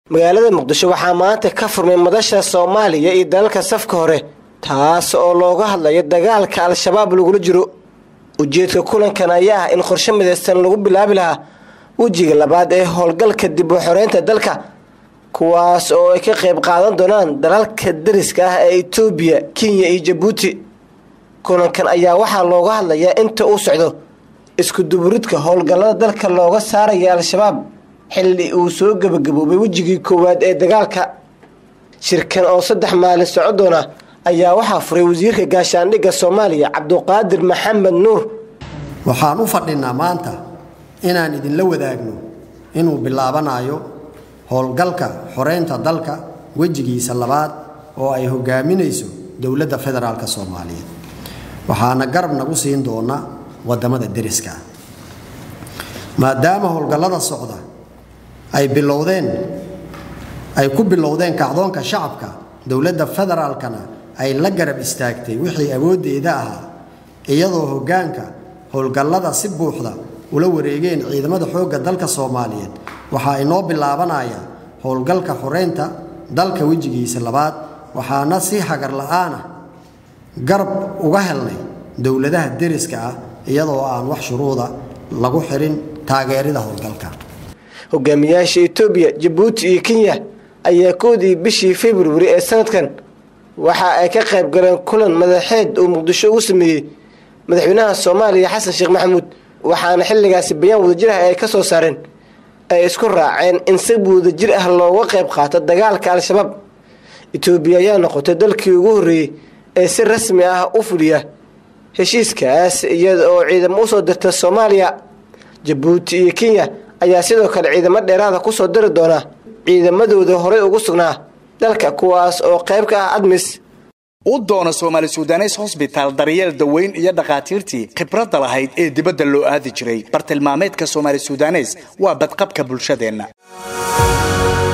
magaalada muqdisho waxaa maanta ka furmay madasha soomaaliya iyo dalalka safka hore taas oo looga hadlayo dagaalka al-shabaab lagula jiro ujeedka kulankan ayaa ah in qorshe midaysan lagu bilaabi lahaa wejiga labaad ee howlgalka dib u xoreynta dalka kuwaas oo ay ka qayb qaadan doonaan dalalka dariska ah ee itoobiya kenya iyo jabuuti kulankan ayaa waxaa looga hadlayaa inta uu socdo isku duburidka howlgallada dalka looga saaraya al-shabaab xilli uu soo gebagaboobay wejigii koowaad ee dagaalka shirkan oo saddex maalin soco doona ayaa waxaa furay wasiirka gaashaandhigga soomaaliya cabduqaadir maxamed nuur waxaan u fadhinaa maanta inaan idinla wadaagno inuu bilaabanayo howlgalka xoreynta dalka wejigiisa labaad oo ay hogaaminayso dowladda federaalk soomaaliyeed waxaana garab nagu siin doona wadamada deriska maadaama howlgallada socda ay bilowdeen ay ku bilowdeen kacdoonka shacabka dowladda federaalkana ay la garab istaagtay wixii awooddeeda ahaa iyadoo hoggaanka howlgallada si buuxda ula wareegeen ciidamada xoogga dalka soomaaliyeed waxaa inoo bilaabanaya howlgalka xoreynta dalka wejigiisa labaad waxaana si hagar la-aanah garab uga helnay dowladaha deriska ah iyadoo aan wax shuruuda lagu xirin taageerida howlgalka hogaamiyaasha etoobiya jabuuti iyo kenya ayaa koodii bishii februari ee sanadkan waxa ay ka qayb galeen kulan madaxeed uu muqdisho ugu sameeyey madaxweynaha soomaaliya xasan sheekh maxamuud waxaana xilligaasi bayaan wadajir ah ay ka soo saareen ay isku raaceen in si wadajir ah looga qayb qaato dagaalka al-shabaab etoobiya ayaa noqotay dalkii ugu horreeyey ee si rasmi ah u fuliya heshiiskaas iyada oo ciidamo usoo dirta soomaaliya jabuuti iyo kenya ayaa sidoo kale ciidamo dheeraada kusoo diri doona ciidamadooda horey ugu sugnaa dalka kuwaas oo qayb ka ah admis u doona soomaali sudanes hosbitaal daryeel daweyn iyo dhakhaatiirtii khibradda lahayd ee dibadda loo aadi jiray bartilmaameedka soomaali sudanes waa badqabka bulshadeenna